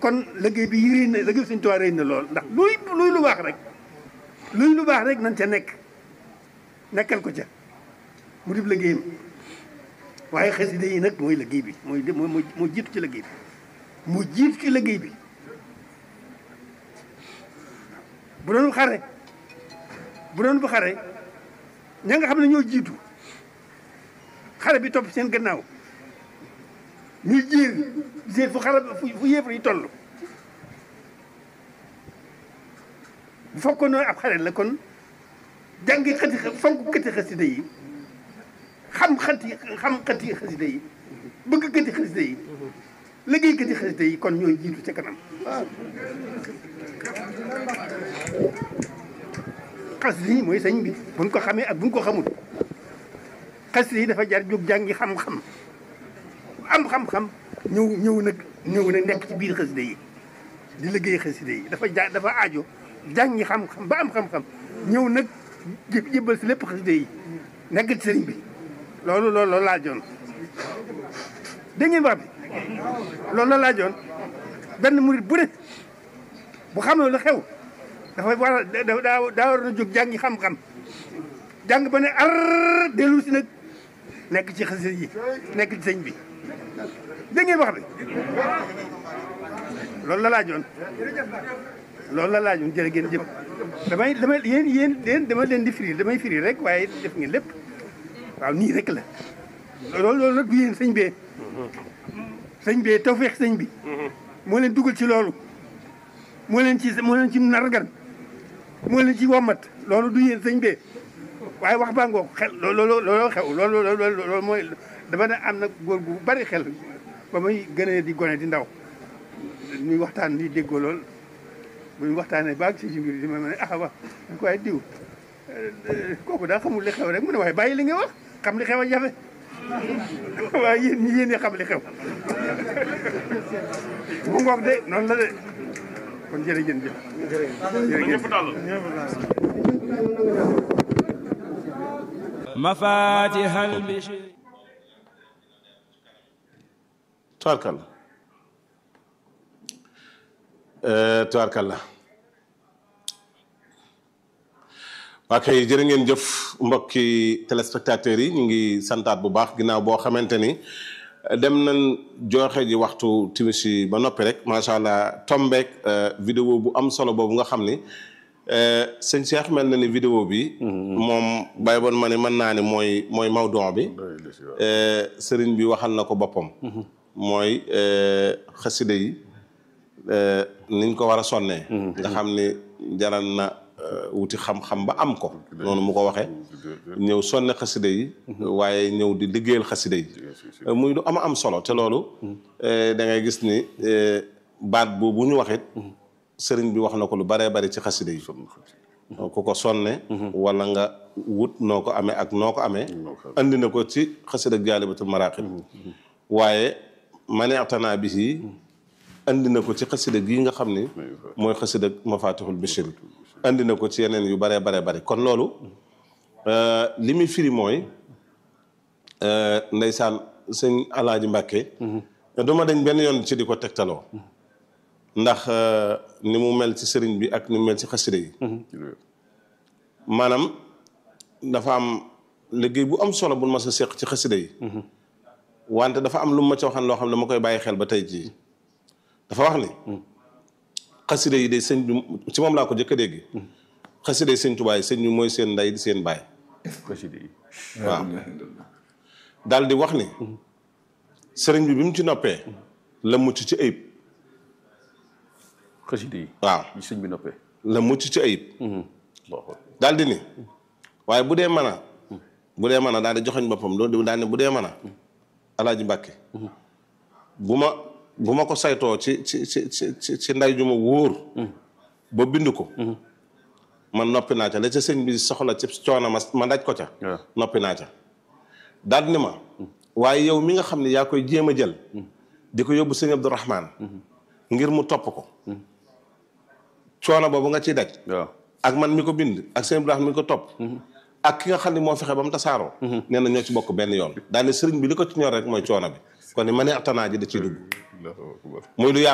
kon liggéey bi yëriñ na liggéey Sëñ Tuubaa rëy na lool ndax luy luy lu baax rek luy lu baax rek nañ ca nekk nekkal ko ca mu dib liggéeyam waaye xasida yi nag mooy liggéey bi mooy moo moo jiitu ci liggéey bi moo jiitu ci liggéey bi bu doon xare bu doon bu xare ña nga xam ne ñoo jiitu xare bi topp seen gannaaw ñuy jiir jiir fu xare fu yéefar yi toll bu fekkoon noonu ab xare la kon jàngi xati fonk këti xasida yi xam xati xam xati xasida yi bëgg këti xasida yi liggéey këti xasida yi kon ñooy jiitu ca kanam xasida yi mooy sëñ bi buñ ko xamee ak buñ ko xamul xasida yi dafa jar jóg jàngi xam-xam am xam-xam ñëw ñëw nag ñëw nag nekk ci biir xasida yi di liggéey xasida yi dafa ja dafa aajo jàngi xam-xam ba am xam-xam ñëw nag jë jëbbal si lépp xasida yi nekk ci sëriñ bi loolu loolu loolu laajoon dégg ngeen wax bi loolu la laajoon benn murit bu ne bu xamee lu xew dafa war a daa daa war na jóg jàngi xam-xam jàng ba ne ar dellu si nag nekk ci xasida yi nekk ci sëñ bi dégg ngeen wax bi loolu la laajoon loolu la laajoon jërë ngeen jëf damay damay yéen yéen yéen dama leen di firi damay firi rek waaye def ngeen lépp waaw nii rek la loolu loolu nag du yéen sëñ bee sëñ bee tawfeex sëñ bi moo leen dugal ci loolu moo leen ci moo leen ci nargan moo leen ci wommat loolu du yéen sëñ bee waaye wax baa ngoog xel loolu loolu xew loolu loolu mooy dama ne am na góor gu bari xel ba muy gënee di gone di ndaw ñuy waxtaan di déggoo lool bu ñu waxtaanee baag si mbir di ma ne ah wax dañ ko waaye diw kooku daa xamul li xew rek mu ne waaye bàyyi li nga wax xam li xew a jafe waaye yéen ñi yéen xam li xew mu ngoog de noonu la de kon jërëjëf jëf jërëjëf mafatihal bishri tubaarkalla tubaarkalla waa kay jërë ngeen jëf mbokki téléspectateurs yi ñu ngi santaat bu baax ginnaaw boo xamante ni dem nañ joxe ji waxtu timis yi ba noppi rek macha allah tombeek vidéo bu am solo boobu nga xam ni sëñ Cheikh mel na ni vidéo bi moom bàyyi boon ma ne mën naa ni mooy mooy mawdon bi sëriñ bi waxal na ko boppam mooy xasida yi niñ ko war a sonnee nga xam ni jaral na wuti xam-xam ba am ko noonu mu ko waxee ñëw sonne xasida yi waaye ñëw di liggéeyal xasida yi muy lu ama am solo te loolu da ngay gis ni baat bu bu ñu waxit sëriñ bi wax na ko lu baree bari ci xasida yi ku ko sonne wala nga wut noo ko amee ak noo ko amee andi na ko ci xasida jaalibatul maraqib waaye maneextanaa bi yi andi na ko ci xasida gii nga xam ni mooy xasida mafatihul bichri andi na ko ci yeneen yu baree baree bari kon loolu li muy firi mooy ndeysaan sëñ alaaji mbàkke duma dañ benn yoon ci di ko tegtaloo ndax ni mu mel ci sëriñ bi ak ni mu mel ci xasida yi maanaam dafa am liggéey bu am solo bu ma sa seq ci xasida yi wante dafa am lu ma ci waxan loo xam ne dama koy bàyyi xel ba tey jii dafa wax ni xasida yi de sëñ bi ci moom laa ko jëkk a dégg xasida yi sëñ Tuubaa yi sëñ bi mooy seen ndey di seen baay xasida yi waaw daal di wax ni sëriñ bi bi mu ci noppee la mucc ci ayib xasida yi waaw yi sëñ bi noppee la mucc ci ayib daal di ni waaye bu dee mën a bu dee mën a daal di joxoñ boppam loolu daal di bu dee mën a alaaji mbàkke bu ma bu ma ko saytoo ci ci ci ci ci nday ju ma wóor ba bind ko man noppi naa ca la ca sëñ bi soxla ci coono ma ma daj ko ca waaw. noppi naa ca daal ni ma waaye yow mi nga xam ne yaa koy jéem a jël di ko yóbbu sëñ Abdourahman ngir mu topp ko coono boobu nga ciy daj waaw ak man mi ko bind ak sëñ Ibrahima mi ko topp ak ki nga xam ne moo fexe ba mu tasaaroo nee na ñoo ci bokk benn yoon daal ne sëriñ bi li ko ci ñor rek mooy coono bi kon ni ma ne atanaa ji da ciy dugg Allahu akbar muy lu